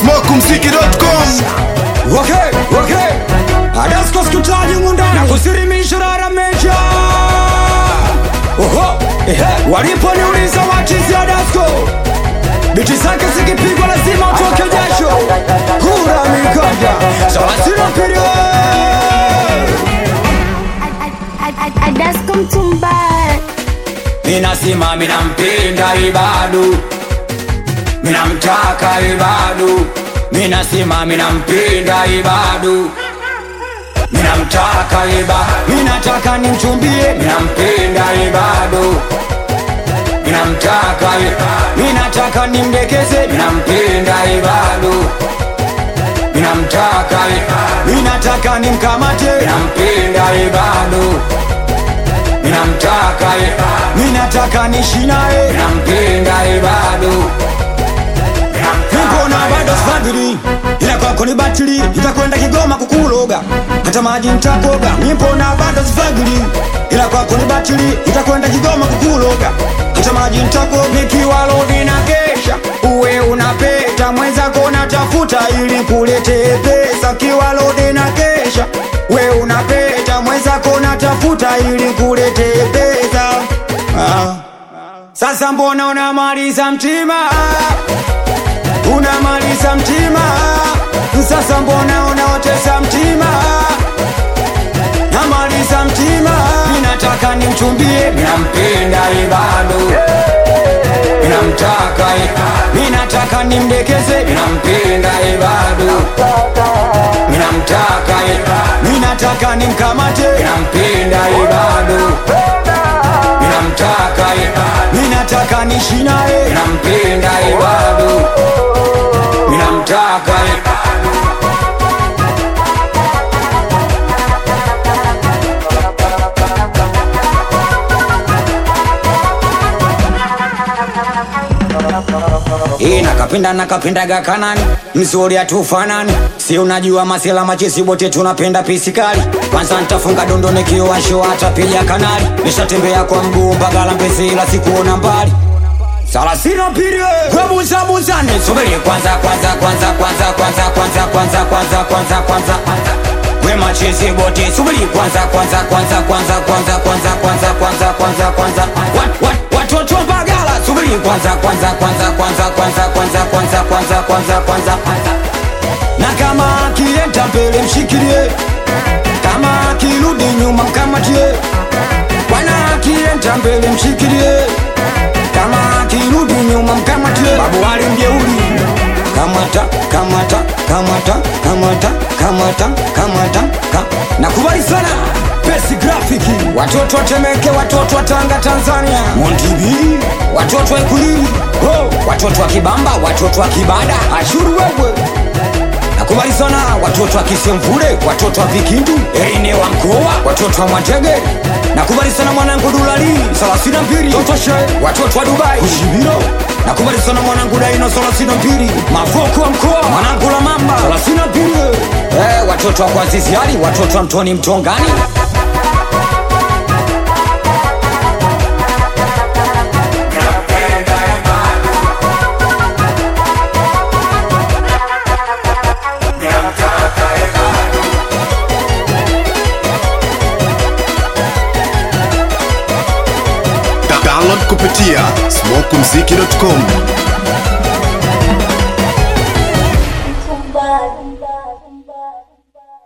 smokumziki.com Okay, okay. Adasko sikutaji mundani na kusirimisha rara mecha. Oho, ehe. Waliponiuliza wachizi Adasko, biti zake zikipigwa lazima utoke jasho. Kura mikanda, sawa sina period. Adasko mtumba Minasima minampenda Ibadu, minamtaka Ibadu, minasima minampenda Ibadu, minamtaka Iba, minataka nimchumbie, minampenda Ibadu, minamtaka Iba, minataka nimdekeze, minampenda Ibadu, minamtaka Iba, minataka nimkamate, minampenda Ibadu minamtaka ye minataka nishi naye nampenda ye bado nikona bado sfadhili ila kwako ni batili itakwenda kigoma kukuloga hata maji ntakoga nipona bado sfadhili ila kwako ni batili itakwenda kigoma kukuloga hata maji ntakoga nikiwa lodi na kesha uwe unapeta mwenzako natafuta ili kulete pesa kiwa lodi na kesha we unapeta mwenzako natafuta ili kulete pesa ah. Sasa mbona unamaliza mtima unamaliza mtima sasa mbona unaotesa mtima namaliza mtima minataka nimchumbie minampenda ibado minamtaka minataka nimdekeze minampenda ibado minamtaka minataka nimkamate minampenda ibado minamtaka minataka nishi naye minampenda ibado minamtaka Hii nakapenda nakapendaga kanani mzuri hatufanani si unajua masela machesi bote tunapenda pisikali kwanza ntafunga dondo nikiwasho hata pija kanali nishatembea kwa mguu mpaka Lambezi ila sikuona mbali Salasina pirie kwebuzabuzane subiri kwanza kwanza kwanza kwanza kwanza kwanza kwanza kwanza kwanza kwanza we machezi bote subiri kwanza kwanza kwanza kwanza kwanza kwanza kwanza kwanza kwanza kwanza Wat- wat- watoto bagala subiri kwanza kwanza kwanza kwanza kwanza kwanza kwanza kwanza kwanza kwanza na kama akienda mbele mshikilie kama akirudi nyuma mkamatie bwana akienda mbele mshikilie kama akirudi nyuma mkamatie babu wali mjeuri kamata kamata kamata kamata kamata kamata ka. nakubali sana pesi grafiki watoto watemeke watoto wa tanga tanzania montibi watoto wa ikulili oh. watoto wa kibamba watoto wa kibada ashuru wewe nakubali sana watoto wa kisemvule watoto wa vikindu erine wa mkoa watoto wa mwatege nakubali sana mwanangu dulali salasina mbili totoshe watoto wa dubai ushibiro nakubali sana mwanangu daino salasina mbili mavoko wa mkoa mwanangu la mamba salasina mbili eh, watoto wa kwaziziali watoto wa mtoni mtongani download kupitia smokumziki.com